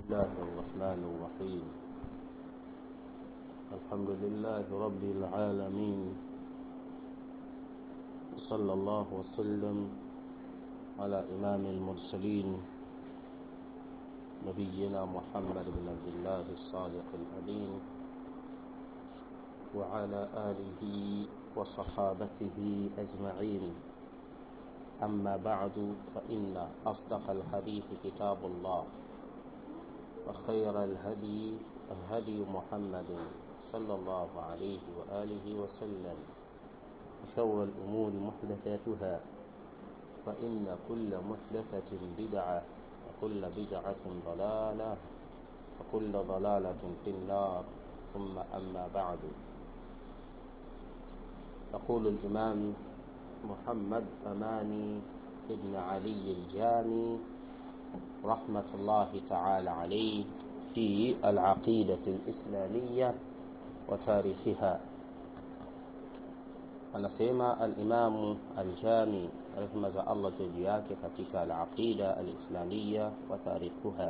الله الرحمن الرحيم الحمد لله رب العالمين صلى الله وسلم على إمام المرسلين نبينا محمد بن عبد الله الصادق الأمين وعلى آله وصحابته أجمعين أما بعد فإن أصدق الحديث كتاب الله وخير الهدي هدي محمد صلى الله عليه وآله وسلم وشر الأمور محدثاتها فإن كل محدثة بدعة وكل بدعة ضلالة وكل ضلالة في النار ثم أما بعد يقول الإمام محمد أماني ابن علي الجامي رحمة الله تعالى عليه في العقيدة الإسلامية وتاريخها anasema alimamu aljami rehma za allah juu yake katika alaqida alislamia wa tarikhuha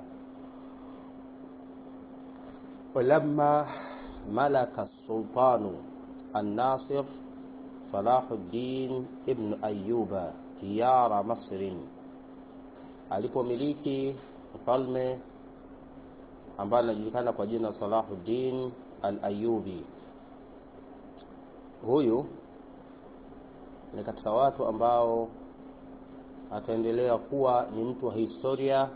ولما ملك السلطان الناصر صلاح الدين ابن أيوب diyara Masrin, alipomiliki mfalme ambaye anajulikana kwa jina Salahuddin al-Ayyubi. Huyu ni katika watu ambao ataendelea kuwa ni mtu wa historia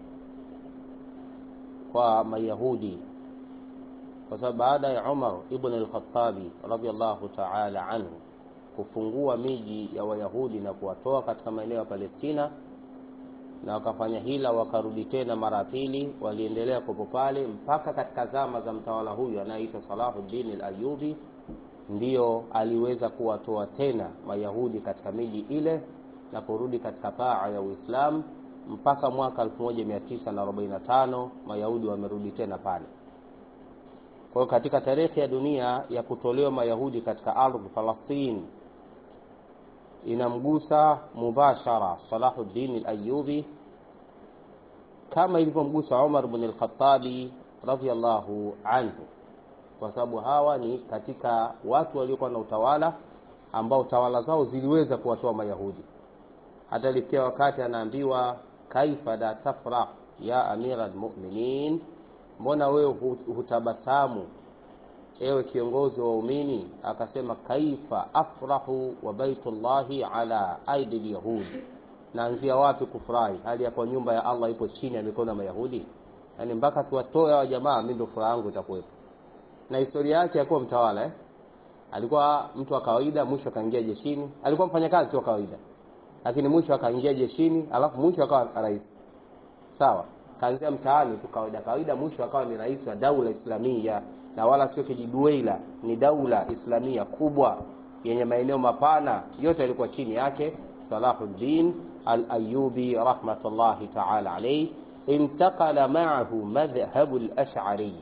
kwa Mayahudi, kwa sababu baada ya Umar ibn al-Khattabi radhiyallahu ta'ala anhu kufungua miji ya Wayahudi na kuwatoa katika maeneo ya Palestina, na wakafanya hila, wakarudi tena mara ya pili. Waliendelea kupo pale mpaka katika zama za mtawala huyu anayeitwa Salahuddin al-Ayyubi, ndiyo aliweza kuwatoa tena Mayahudi katika miji ile na kurudi katika taa ya Uislamu mpaka mwaka 1945 Mayahudi wamerudi tena pale. Kwa hiyo katika tarehe ya dunia ya kutolewa Mayahudi katika ardhi Falastini inamgusa mubashara Salahuddin al-Ayyubi kama ilivyomgusa Umar ibn al-Khattabi radhiyallahu anhu, kwa sababu hawa ni katika watu waliokuwa na utawala ambao tawala zao ziliweza kuwatoa Mayahudi. Hata ilifikia wakati anaambiwa, kaifa la tafrah ya amira almu'minin, mbona wewe hutabasamu ewe kiongozi wa waumini? Akasema, kaifa afrahu wa baitullahi ala aidi lyahudi, naanzia wapi kufurahi hali ya kwa nyumba ya Allah ipo chini ya mikono ya Mayahudi? Yani mpaka tuwatoe hawa jamaa, mimi ndo furaha yangu itakuwepo. Na historia yake ya kuwa mtawala eh? Alikuwa mtu wa kawaida, mwisho akaingia jeshini. Alikuwa mfanyakazi wa kawaida, lakini mwisho akaingia jeshini, alafu mwisho akawa rais. Sawa, kaanzia mtaani tu kawaida kawaida, mwisho akawa ni rais wa daula Islamia na wala sio kijidueila, ni daula islamia kubwa yenye maeneo mapana, yote yalikuwa chini yake. Salahuddin al-Ayyubi rahmatullahi ta'ala alayhi, intaqala ma'ahu madhhabu al-Ash'ari,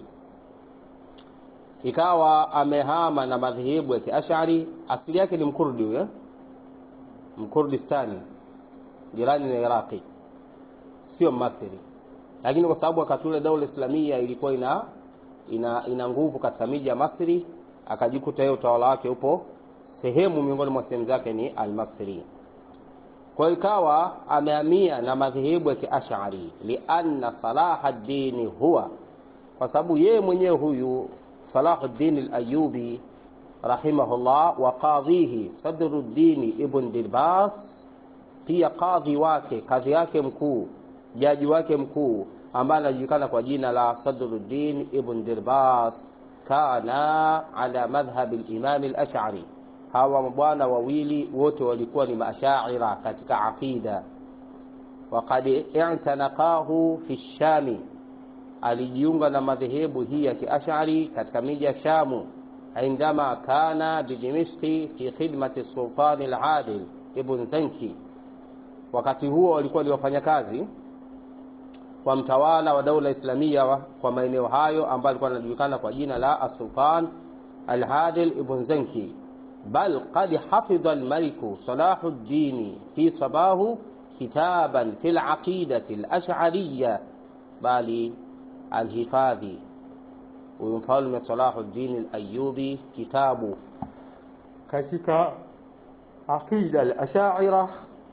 ikawa amehama na madhehebu ya Kiash'ari. Asili yake ni Mkurdi huyo, Mkurdistani, jirani na Iraqi, sio Masri, lakini kwa sababu wakati ule daula islamia ilikuwa ina ina, ina nguvu katika miji ya Masri, akajikuta yeye utawala wake upo sehemu miongoni mwa sehemu zake ni Almasri. Kwa hiyo ikawa amehamia na madhehebu ya Kiashari, lianna Salahuddin huwa, kwa sababu yeye mwenyewe huyu Salahuddin al-Ayyubi rahimahullah, wa qadhihi Sadruddin ibn Dilbas, pia kadhi wake kadhi yake mkuu jaji wake mkuu ambaye anajulikana kwa jina la Sadruddin ibn Dirbas kana ala madhhab al-Imam al-Ash'ari. Hawa mabwana wawili wote walikuwa ni maashaira katika aqida. Waqad i'tanaqahu fi Shami, alijiunga na madhehebu hii ya Kiash'ari katika miji ya Shamu, indama kana bidimishqi fi khidmati sultan al-Adil ibn Zanki. Wakati huo walikuwa ni wafanyakazi kwa mtawala wa daula islamia kwa maeneo hayo ambayo alikuwa anajulikana kwa jina la As-Sultan Al-Adil ibn Zanki. Bal qad hafidha al-maliku Salahuddin fi sabahu kitaban fi al-aqidati al-ash'ariyya, bali Alhifadhi, huyu mfalme Salahuddin Al-Ayyubi, kitabu katika aqida al-Ash'ira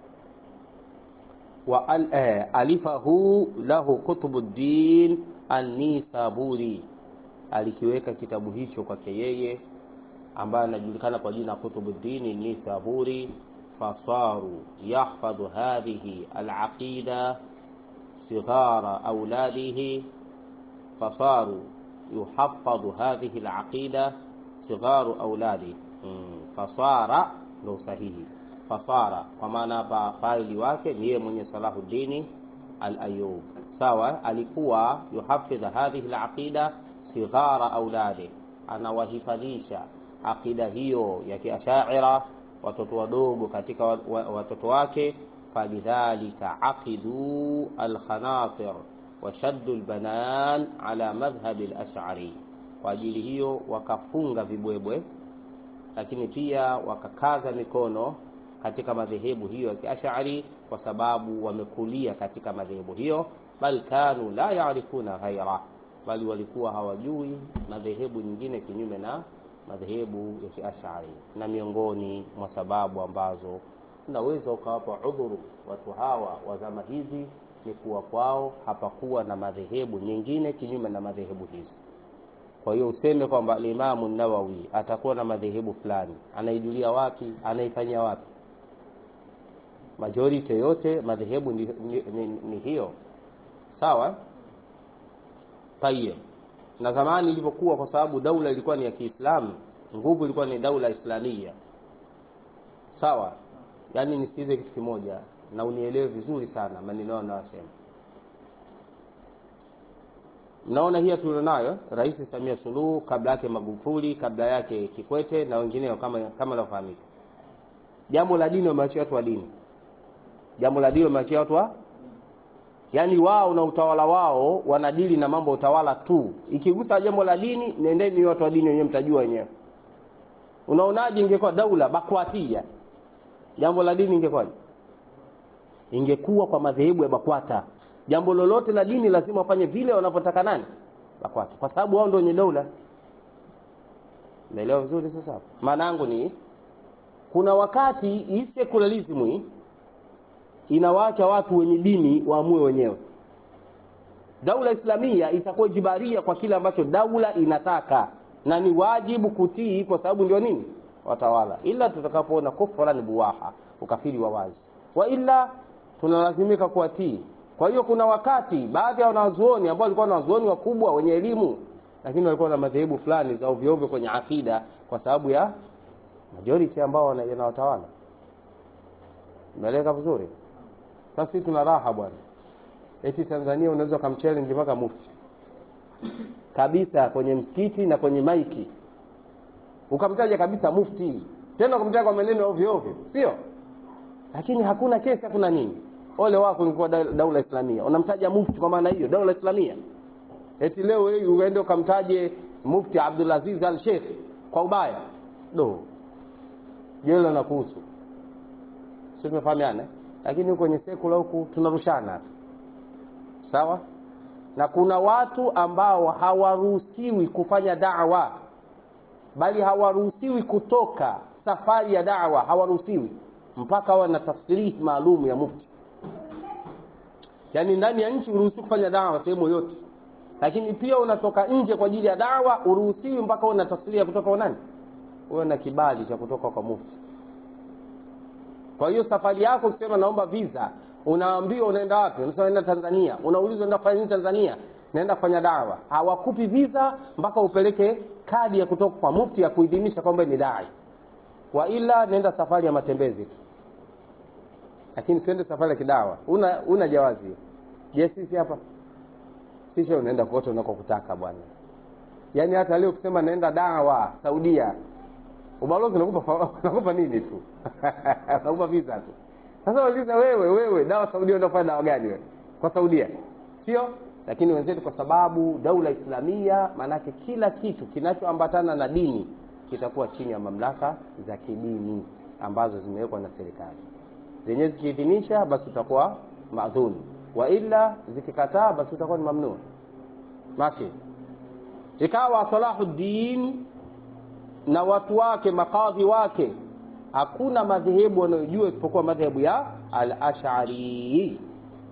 wa al, eh, alifahu lahu Qutbuddin An-Nisaburi, alikiweka kitabu hicho kwake yeye ambaye anajulikana kwa jina Qutbuddin An-Nisaburi. Fasaru yahfadhu hadhihi al-aqida sighara auladihi, fasaru yuhafadhu hadhihi al-aqida sigharu auladihi. Mm, fasara ndo sahihi fasara kwa maana hapa faili wake ni yeye mwenye Salahuddin al-Ayyub. Sawa, alikuwa yuhafidh hadhihi al-aqida sighara auladi, anawahifadhisha aqida hiyo ya kiashaira watoto wadogo katika watoto wake. Falidhalika aqidu al-khanasir wa shaddu al-banan ala madhhab al-ash'ari, kwa ajili hiyo wakafunga vibwebwe, lakini pia wakakaza mikono katika madhehebu hiyo ya kiashari kwa sababu wamekulia katika madhehebu hiyo. Bal kanu la yaarifuna ghaira, bali walikuwa hawajui madhehebu nyingine kinyume na madhehebu ya kiashari. Na miongoni mwa sababu ambazo unaweza ukawapa udhuru watu hawa wa zama hizi ni kuwa kwao hapakuwa na madhehebu nyingine kinyume na madhehebu hizi. Kwa hiyo useme kwamba Alimamu Nawawi atakuwa na madhehebu fulani, anaijulia wapi? Anaifanyia wapi? Majority yote madhehebu ni, ni, ni, ni hiyo sawa. Tayeb, na zamani ilivyokuwa, kwa sababu daula ilikuwa ni ya Kiislamu, nguvu ilikuwa ni daula Islamia, sawa. Yani nisikize kitu kimoja na unielewe vizuri sana maneno yao nayosema. Mnaona hii tulionayo Rais Samia Suluhu, kabla yake Magufuli, kabla yake Kikwete na wengineo kama kama nafahamika. Jambo la dini wameachia watu wa dini, jambo la dini wameachia watu wa yaani, wao na utawala wao wanadili na mambo ya utawala tu. Ikigusa jambo la dini, nendeni watu wa dini wenyewe, mtajua wenyewe. Unaonaje ingekuwa daula bakwatia, jambo la dini ingekuwaje? Ingekuwa kwa madhehebu ya BAKWATA jambo lolote la dini lazima wafanye vile wanavyotaka nani? BAKWATA, kwa sababu wao ndio wenye daula. Umeelewa vizuri? Sasa maana yangu ni kuna wakati hii secularism hii inawaacha watu wenye dini waamue wenyewe. Daula Islamia itakuwa jibaria kwa kile ambacho daula inataka, na ni wajibu kutii, kwa sababu ndio nini watawala, ila tutakapoona kufran buwaha, ukafiri wa wazi, wa ila tunalazimika kuwatii. Kwa hiyo kuna wakati baadhi ya wanazuoni ambao walikuwa wanazuoni wakubwa wenye elimu, lakini walikuwa na madhehebu fulani za ovyo ovyo kwenye akida, kwa sababu ya majority ambao wanawatawala. Umeeleka vizuri? Sasa sisi tuna raha bwana, eti Tanzania unaweza ukamchallenge mpaka mufti kabisa kwenye msikiti na kwenye maiki, ukamtaja kabisa mufti, tena ukamtaja kwa maneno ovyo ovyo, sio? Lakini hakuna kesi, hakuna nini Ole wako ulikuwa daula Islamia, unamtaja mufti kwa maana hiyo daula Islamia. Eti leo wewe uende ukamtaje mufti Abdulaziz Al Sheikh kwa ubaya, do jela na kuhusu, sio? Tumefahamiana, lakini kwenye sekula huku tunarushana sawa. Na kuna watu ambao hawaruhusiwi kufanya da'wa, bali hawaruhusiwi kutoka safari ya da'wa, hawaruhusiwi mpaka wawe na tasrihi maalum ya mufti Yaani ndani ya nchi uruhusiwi kufanya dawa sehemu yoyote, lakini pia unatoka nje kwa ajili ya dawa uruhusiwi mpaka una tasria kutoka kwa nani? Uwe na kibali cha kutoka kwa mufti. Kwa hiyo safari yako ukisema naomba visa, unaambiwa unaenda wapi? Unasema naenda Tanzania. Unaulizwa unaenda kufanya nini Tanzania? Naenda kufanya dawa. Hawakupi visa mpaka upeleke kadi ya kutoka kwa mufti ya kuidhinisha kwamba ni dai, wa ila nenda safari ya matembezi lakini usiende safari ya kidawa, una una jawazi. Je, sisi hapa sisi unaenda kote unakokutaka bwana. Yaani hata leo ukisema naenda dawa Saudia, ubalozi unakupa unakupa nini tu unakupa visa tu. Sasa wauliza wewe, wewe dawa Saudia unaenda kufanya dawa gani wewe kwa Saudia, sio? Lakini wenzetu kwa sababu daula Islamia, maanake kila kitu kinachoambatana na dini kitakuwa chini ya mamlaka za kidini ambazo zimewekwa na serikali zenyewe zikiidhinisha basi utakuwa maadhuni, wa ila zikikataa basi utakuwa ni mamnun. mashi ikawa salahuddin na watu wake makadhi wake hakuna madhehebu wanayojua isipokuwa madhehebu ya al-ash'ari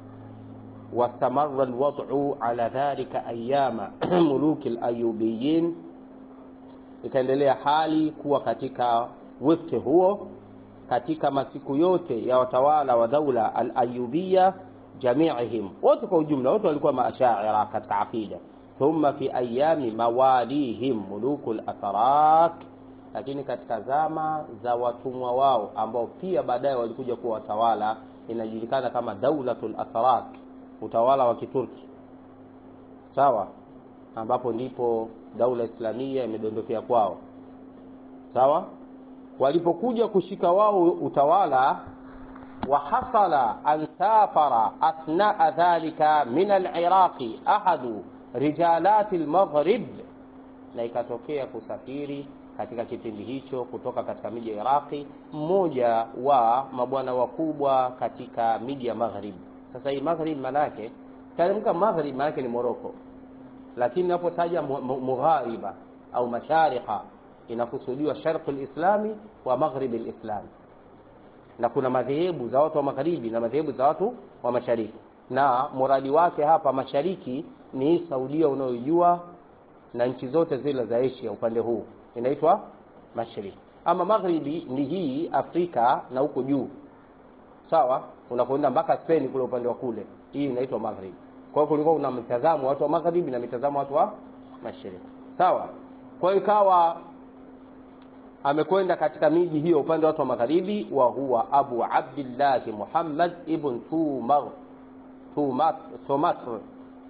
واستمر الوضع على ذلك أيام ملوك الأيوبيين ikaendelea hali kuwa katika wifti huo katika masiku yote ya watawala wa daula al-ayubia jamiihim wote kwa ujumla wote walikuwa maashaira katika aqida thumma fi ayami mawalihim muluku al-atharak lakini katika zama za watumwa wao ambao pia baadaye walikuja kuwa watawala inajulikana kama daulatul atharak utawala wa kiturki sawa ambapo ndipo daula islamia imedondokea kwao sawa walipokuja kushika wao utawala wahasala an safara athnaa dhalika min aliraqi ahadu rijalati lmaghrib na ikatokea kusafiri katika kipindi hicho kutoka katika miji ya iraqi mmoja wa mabwana wakubwa katika miji ya maghrib sasa hii maghrib manake talemka maghrib manake ni moroko lakini inapotaja mughariba au mashariqa inakusudiwa sharqi lislami wa maghribi lislami na kuna madhehebu za watu wa magharibi na madhehebu za watu wa mashariki na muradi wake hapa mashariki ni saudia unayojua na nchi zote zile za asia upande huu inaitwa mashariki ama magharibi ni hii afrika na huko juu sawa unakwenda mpaka spain kule upande wa kule hii inaitwa magharibi kwa hiyo kulikuwa kuna mtazamo watu wa magharibi na mitazamo watu wa mashariki sawa kwa hiyo ikawa amekwenda katika miji hiyo upande wa watu wa magharibi wa huwa abu abdillah muhammad ibn tumar tumat tumatr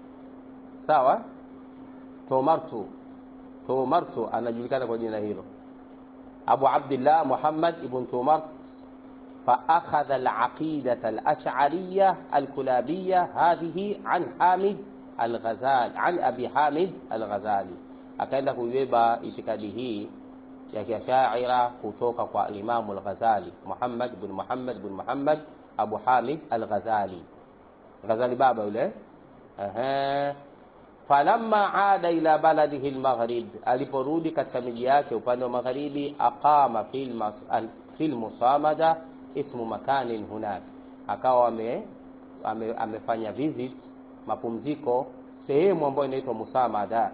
sawa tumartu tumartu anajulikana kwa jina hilo abu abdillah muhammad ibn tumart فأخذ العقيدة الأشعرية الكلابية هذه عن حامد الغزال عن أبي حامد الغزالي akaenda kuibeba itikadi hii ya kiashaira kutoka kwa alimamu al-Ghazali Muhammad bin Muhammad bin Muhammad Abu Hamid al-Ghazali Ghazali baba yule ehe falamma ada ila baladihi al-Maghrib aliporudi katika miji yake upande wa magharibi aqama fil fil musamada ismu makanin hunak akawa ame, ame, amefanya visit mapumziko sehemu ambayo inaitwa musamada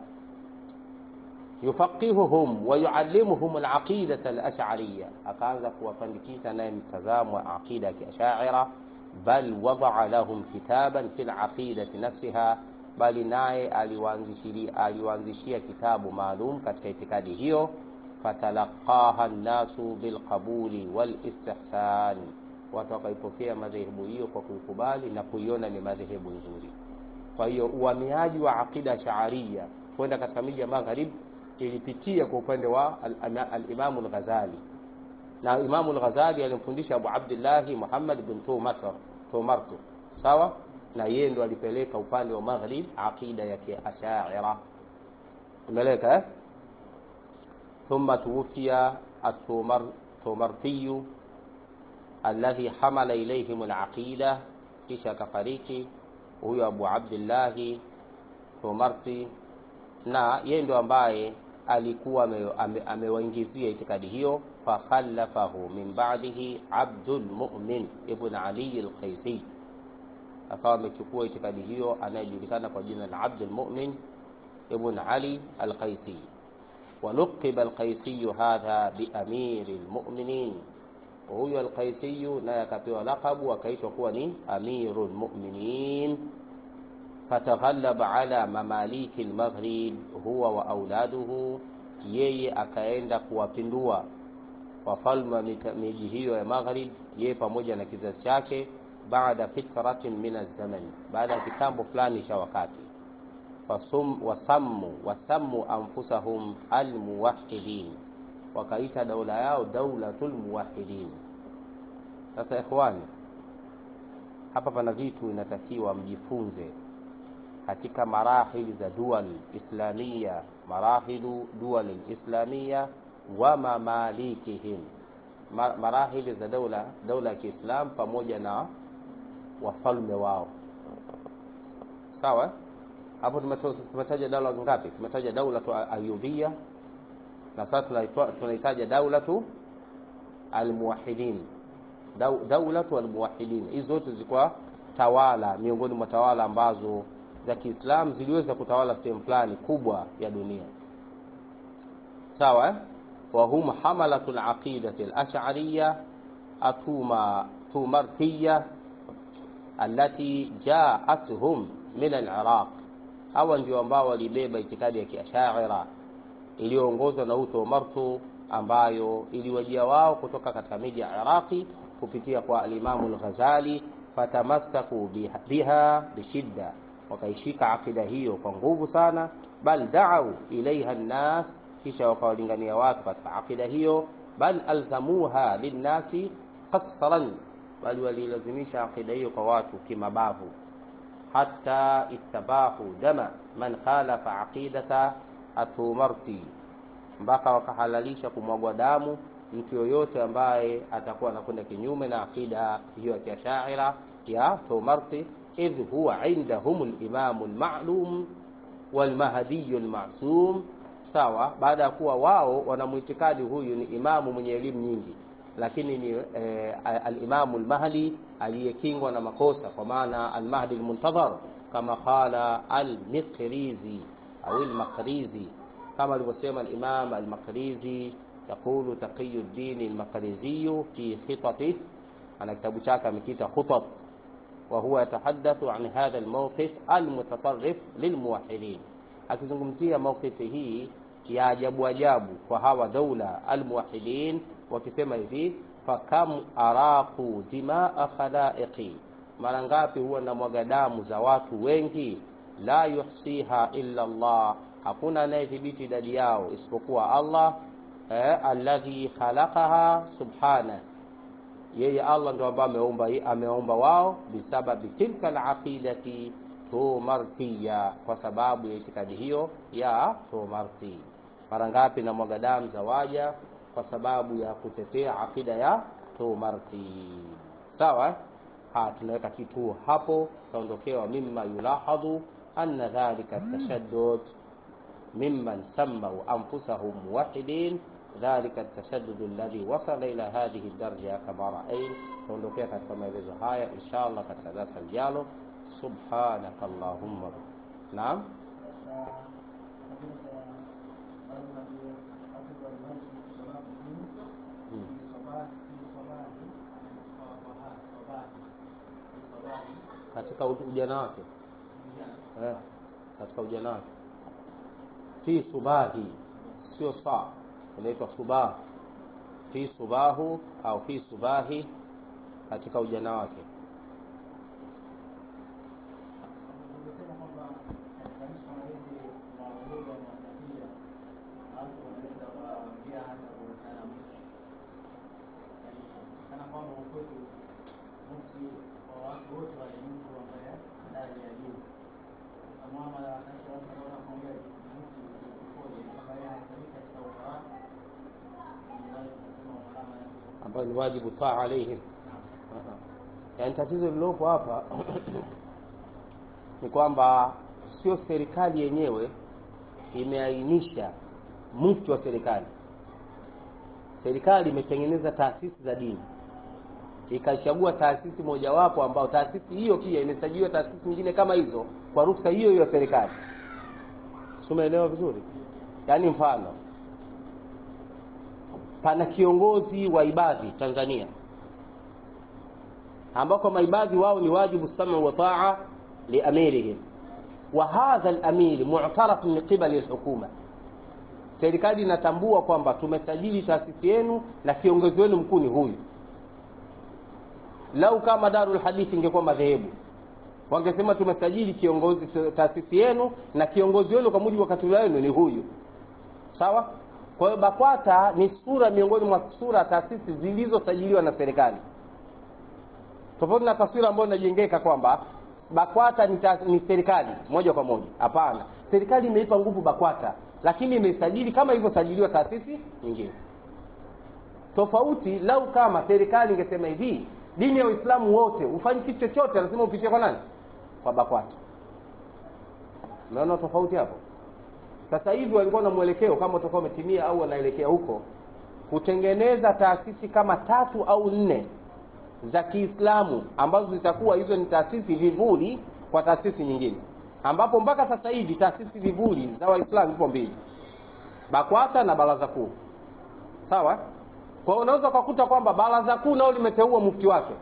yufaqihuhum wa yuallimuhum alaqidata alash'ariyya akaanza kuwafandikisha naye mtazamo wa aqida ya kiashaira bal wadaa lahum kitaban fi alaqidati nafsiha bali naye aliwaanzishia kitabu maalum katika itikadi hiyo fatalaqaha nnasu bilqabuli walistihsan, watu wakaipokea madhehebu hiyo kwa kuikubali na kuiona ni madhehebu nzuri. Kwa hiyo uhamiaji wa aqida shaaria kwenda katika miji ya magharib ilipitia kwa upande wa alimamu al al-Ghazali, na Imamu al-Ghazali alimfundisha Abu Abdillahi Muhammad bin Tumartu, sawa na yeye ndo alipeleka upande wa maghrib aqida ya kiashaira. Umeeleka eh? ثم توفي التومرتي الذي حمل إليهم العقيدة kisha kafariki huyo Abu Abdillahi Tomarti, na yeye ndo ambaye alikuwa amewaingizia itikadi hiyo. Fakhallafahu min ba'dihi Abdul Mu'min ibn Ali al-Qaisi, akawa amechukua itikadi hiyo anayejulikana kwa jina la Abdul Mu'min ibn Ali al-Qaisi. ولقب القيسي هذا بأمير المؤمنين وهو القيسي naye akapewa laqabu akaitwa kuwa ni amiru lmuminin fataghalaba ala mamaliki lmaghrib huwa wa auladuhu yeye akaenda kuwapindua wafalme miji hiyo ya maghrib yeye pamoja na kizazi chake baada fitratin min alzaman baada ya kitambo fulani cha wakati wasammu wasammu anfusahum almuwahidin, wakaita daula yao daulatul muwahidin. Sasa ikhwani, hapa pana vitu inatakiwa mjifunze katika marahili za dual islamia, marahilu dual islamia wa mamalikihim, marahili za daula daula ya Kiislam pamoja na wafalme wao, sawa hapo tumeto- tumetaja daula ngapi tumetaja daulatu ayubia na sasa tunaitwa- tunaitaja daulatu almuwahidin Dau- daulatu almuwahidin hizi zote zilikuwa tawala miongoni mwa tawala ambazo za kiislamu ziliweza kutawala sehemu fulani kubwa ya dunia sawa eh? wahum hamalatu laqidati lashariya atuma tumarkiya allati jaathum min aliraq hawa ndio ambao walibeba itikadi ya kiashaira iliyoongozwa na Uthu Martu ambayo iliwajia wao kutoka katika miji ya Iraqi kupitia kwa alimamu al-Ghazali, fatamassaku biha, biha bishidda, wakaishika akida hiyo kwa nguvu sana, bal daau ilaiha nnas, kisha wakawalingania watu katika akida hiyo, bal alzamuha linnasi qasran, bali walilazimisha akida hiyo kwa watu kimabavu hata istabahu dama man khalafa aqidata atumarti, mpaka wakahalalisha kumwagwa damu mtu yoyote ambaye atakuwa anakwenda kinyume na aqida hiyo ya kiashaira ya Tumarti, idh huwa indahum limamu lmalum walmahdiyu lmasum. Sawa, baada ya kuwa wao wanamwitikadi huyu ni imamu mwenye elimu nyingi, lakini ni eh, alimamu lmahdi aliyekingwa na makosa, kwa maana almahdi lmuntadhar, kama qala almiqrizi au almaqrizi, kama alivyosema alimam almaqrizi. Yaqulu Taqiyuddin almaqriziyu fi khitatih, ana kitabu chake amekiita Khutat, wa huwa yatahaddathu an hadha almawqif almutatarrif lilmuwahhidin, akizungumzia mawqifi hii ya ajabu ajabu kwa hawa daula almuwahhidin, wakisema hivi fakam araqu dimaa khalaiqi, mara ngapi huwa na mwaga damu za watu wengi, la yuhsiha illa Allah, hakuna anayethibiti idadi yao isipokuwa Allah eh, alladhi khalaqaha subhana, yeye Allah ndo ambaye ameumba ameumba wao, bisababi tilka alaqidati tumartiya, kwa sababu ya itikadi hiyo ya tumarti. Mara ngapi na mwaga damu za waja kwa sababu ya kutetea akida ya tumarti. Sawa, ha tunaweka kituo hapo, tutaondokewa mimma yulahadhu anna dhalika tashaddud mimman sammau anfusahum muwahidin dhalika tashaddud alladhi wasala ila hadhihi darja kama raain. Tutaondokea katika maelezo haya insha Allah katika darasa lijalo. Subhanaka Allahumma, naam katika ujana wake eh, katika ujana wake fi subahi, sio saa, inaitwa subah, fi subahu au fi subahi, katika ujana wake. ambayo ni wajibu taa alaihim. Yani tatizo lililopo hapa ni kwamba sio serikali yenyewe imeainisha mufti wa serikali. Serikali imetengeneza taasisi za dini, ikachagua taasisi mojawapo, ambao taasisi hiyo pia imesajiliwa taasisi nyingine kama hizo kwa ruksa hiyo hiyo ya serikali. Umeelewa vizuri? Yaani mfano pana kiongozi wa ibadhi Tanzania, ambako maibadhi wao ni wajibu samu wa taa liamirihim wa hadha al-amir mu'taraf min qibali al-hukuma. Serikali inatambua kwamba tumesajili taasisi yenu na kiongozi wenu mkuu ni huyu. Lau kama Darul Hadith ingekuwa madhehebu, wangesema tumesajili kiongozi taasisi yenu na kiongozi wenu kwa mujibu wa katiba yenu ni huyu, sawa. Kwa hiyo BAKWATA ni sura miongoni mwa sura taasisi zilizosajiliwa na serikali, tofauti na taswira ambayo inajengeka kwamba BAKWATA ni, ni serikali moja kwa moja. Hapana, serikali imeipa nguvu BAKWATA, lakini imesajili kama ilivyosajiliwa taasisi nyingine tofauti. Lau kama serikali ingesema hivi, dini ya Uislamu wote ufanye kitu chochote, lazima upitie kwa nani? Kwa BAKWATA. umeona tofauti hapo sasa hivi walikuwa na mwelekeo kama utakuwa umetimia au wanaelekea huko kutengeneza taasisi kama tatu au nne za kiislamu ambazo zitakuwa hizo ni taasisi vivuli kwa taasisi nyingine ambapo mpaka sasa hivi taasisi vivuli za waislamu zipo mbili bakwata na baraza kuu sawa kwa hiyo unaweza ukakuta kwamba baraza kuu nao limeteua mufti wake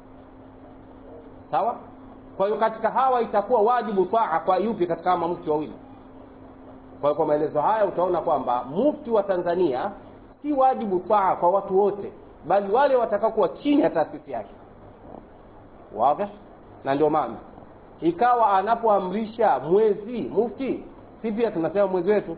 sawa kwa hiyo katika hawa itakuwa wajibu taa kwa yupi katika hawa mufti wawili kwa hiyo kwa maelezo haya utaona kwamba mufti wa tanzania si wajibu taa kwa watu wote bali wale watakaokuwa chini ya taasisi yake wazi na ndio maana ikawa anapoamrisha mwezi mufti si pia tunasema mwezi wetu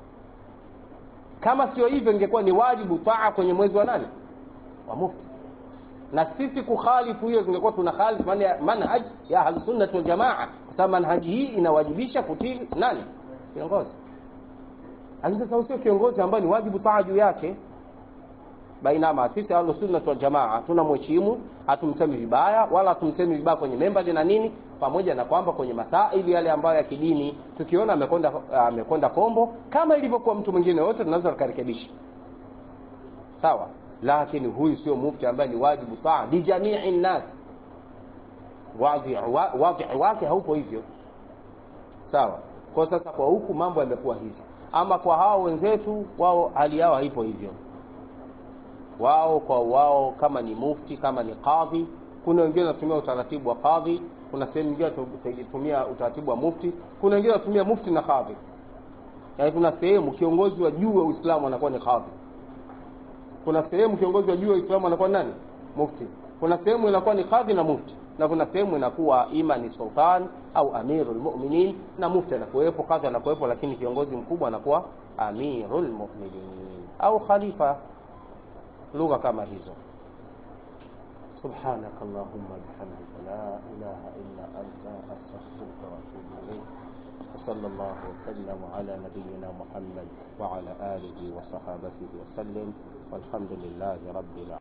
kama sio hivyo ingekuwa ni wajibu taa kwenye mwezi wa nani wa mufti na sisi kukhalifu hiyo tungekuwa tuna khalifu manhaj ya ahlusunnati waljamaa kwa sababu manhaji hii inawajibisha kutii nani kiongozi lakini sasa usio kiongozi ambaye ni wajibu taa juu yake bainama sisi ahlusunnati waljamaa tunamheshimu hatumsemi vibaya wala hatumsemi vibaya kwenye membali na nini pamoja na kwamba kwenye masaili yale ambayo ya kidini tukiona amekwenda amekwenda kombo kama ilivyokuwa mtu mwingine wote tunaweza tukarekebisha sawa lakini huyu sio mufti ambaye ni wajibu taa lijamii nnas wadhi wake haupo hivyo sawa kwa sasa kwa huku mambo yamekuwa hivyo ama kwa hao wenzetu wao hali yao haipo hivyo wao kwa wao kama ni mufti kama ni kadhi kuna wengine wanatumia utaratibu wa kadhi kuna sehemu nyingine wanatumia utaratibu wa mufti kuna wengine wanatumia mufti na kadhi yaani kuna sehemu kiongozi wa juu wa uislamu anakuwa ni kadhi kuna sehemu kiongozi wa juu wa uislamu anakuwa nani mufti kuna sehemu inakuwa ni kadhi na mufti na kuna sehemu inakuwa ima ni sultan au amiru lmuminin na mufti anakuwepo kadhi anakuwepo lakini kiongozi mkubwa anakuwa amiru lmuminin au khalifa lugha kama hizo سبحانك اللهم بحمدك لا إله إلا أنت أستغفرك وأتوب إليك وصلى الله وسلم على نبينا محمد وعلى آله وصحابته وسلم والحمد لله رب العالمين